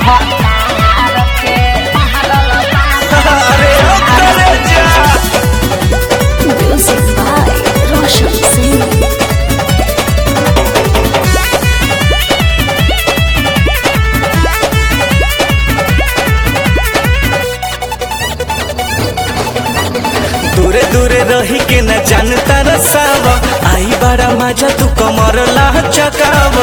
भतार के मारल बा अरे ओ करे जा Music by Roshan Singh. दूरे दूरे रही के न जानता रसाव आई बड़ा मजा तू कमर ला चकाव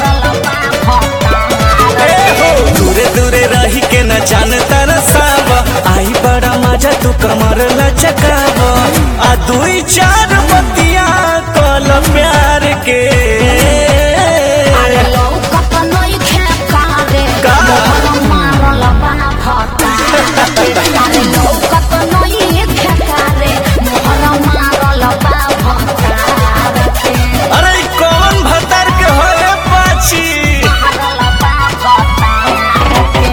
ए हो दूरे दूरे रही के न जानता रसाव आई बड़ा मजा तू कमर ला चकाव आ दुई चार बतिया कल प्यार के अरे लौकत नइखे कारे, का? मोहर मारल बा भतार के। अरे लौकत नइखे कारे, मोहर मारल बा भतार के। अरे ई कौन भतर के होए पाछी मारल बा भतार के।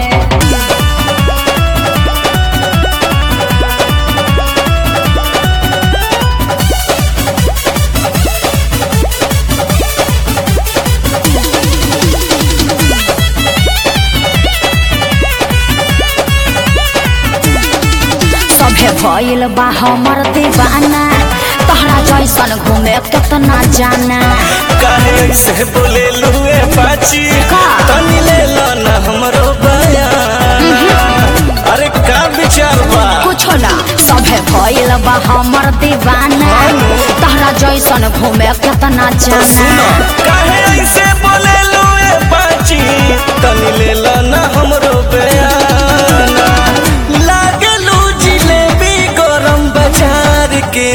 सभे भइल बा हमर दीवाना तहरा जैसन घूमे केतना जाना काहे ऐसे बोले लुए पाची का? तनी ले लो ना हमरो बयान अरे का विचार बा कुछो ना सभे भइल बा हमर दीवाना तहरा जैसन घूमे केतना तो सुनो जाना काहे ऐसे बोले लुए पाची तनी ले लो ना हमरो बयान लागे लू जिलेबी गरम बाजार के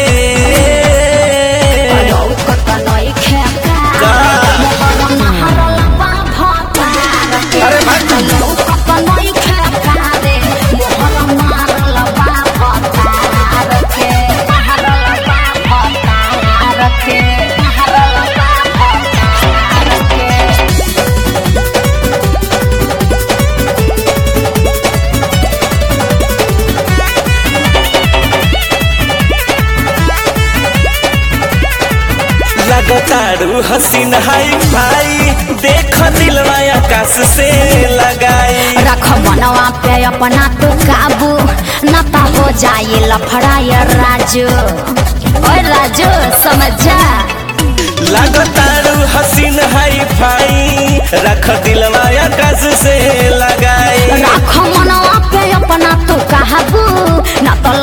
लौकत नइखे का? का मोहर मारल बा भतार के। अरे भाग। लौकत नइखे का रे, मोहर मारल बा भतार के। मारल बा भतार के। मारल बा भतार के। लगतारू हसीन हाई भाई देख दिलवा आकाश से लगाई रख मनवा पे अपना तो काबू न तो हो जाए लफड़ाए राजू ओए राजू समझ जा लगतारू हसीन हाई फाई रख दिलवा आकाश से लगाई रख मनवा पे अपना तो काबू न तो